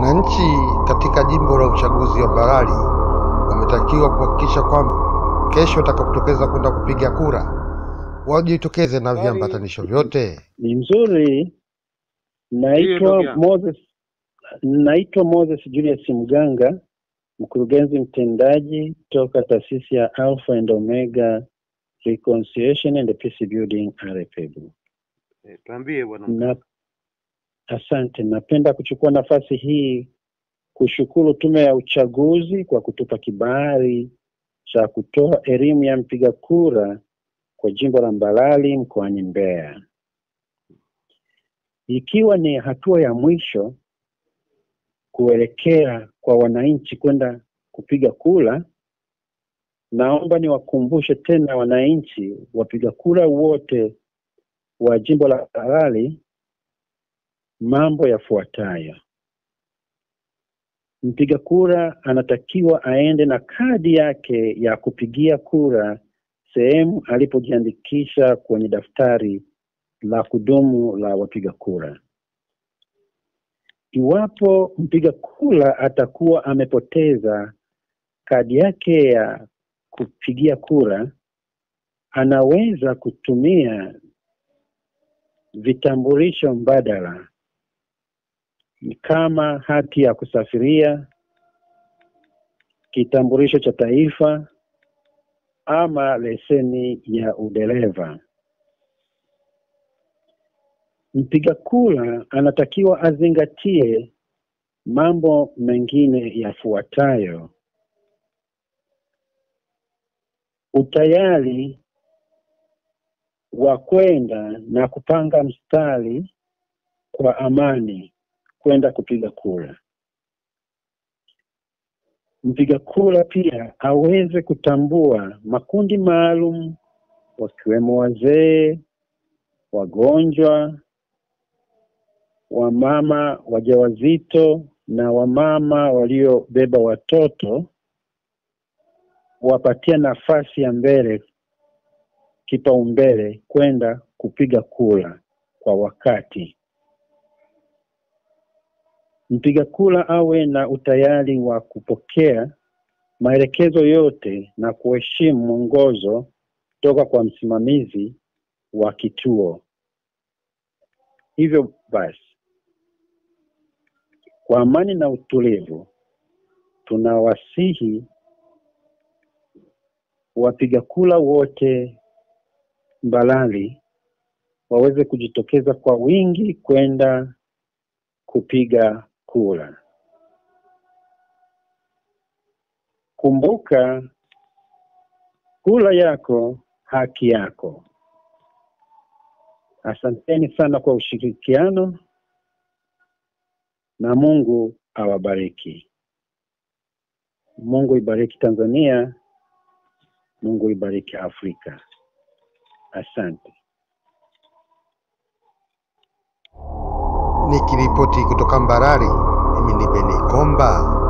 Wananchi katika jimbo la uchaguzi wa Mbarali wametakiwa kuhakikisha kwamba kesho watakapotokeza kwenda kupiga kura wajitokeze na viambatanisho vyote. Ni mzuri. Naitwa ndugu yangu. Moses, naitwa Moses Julius Mganga, mkurugenzi mtendaji toka taasisi ya Alpha and Omega Reconciliation and Peace Building RPB. Eh, Tuambie bwana. Na asante, napenda kuchukua nafasi hii kushukuru Tume ya Uchaguzi kwa kutupa kibali cha kutoa elimu ya mpiga kura kwa jimbo la Mbalali mkoani Mbeya, ikiwa ni hatua ya mwisho kuelekea kwa wananchi kwenda kupiga kura. Naomba niwakumbushe tena wananchi wapiga kura wote wa jimbo la Mbalali mambo yafuatayo. Mpiga kura anatakiwa aende na kadi yake ya kupigia kura sehemu alipojiandikisha kwenye daftari la kudumu la wapiga kura. Iwapo mpiga kura atakuwa amepoteza kadi yake ya kupigia kura, anaweza kutumia vitambulisho mbadala kama hati ya kusafiria, kitambulisho cha taifa ama leseni ya udereva. Mpiga kura anatakiwa azingatie mambo mengine yafuatayo: utayari wa kwenda na kupanga mstari kwa amani kwenda kupiga kura. Mpiga kura pia aweze kutambua makundi maalum wakiwemo wazee, wagonjwa, wamama wajawazito na wamama waliobeba watoto, wapatia nafasi ya mbele kipaumbele kwenda kupiga kura kwa wakati. Mpiga kura awe na utayari wa kupokea maelekezo yote na kuheshimu mwongozo toka kwa msimamizi wa kituo. Hivyo basi, kwa amani na utulivu, tunawasihi wapiga kura wote Mbalali waweze kujitokeza kwa wingi kwenda kupiga kura. Kumbuka, kura yako haki yako. Asanteni sana kwa ushirikiano na Mungu awabariki. Mungu ibariki Tanzania, Mungu ibariki Afrika. Asante. Nikiripoti kutoka Mbarali, mimi ni Beni Komba.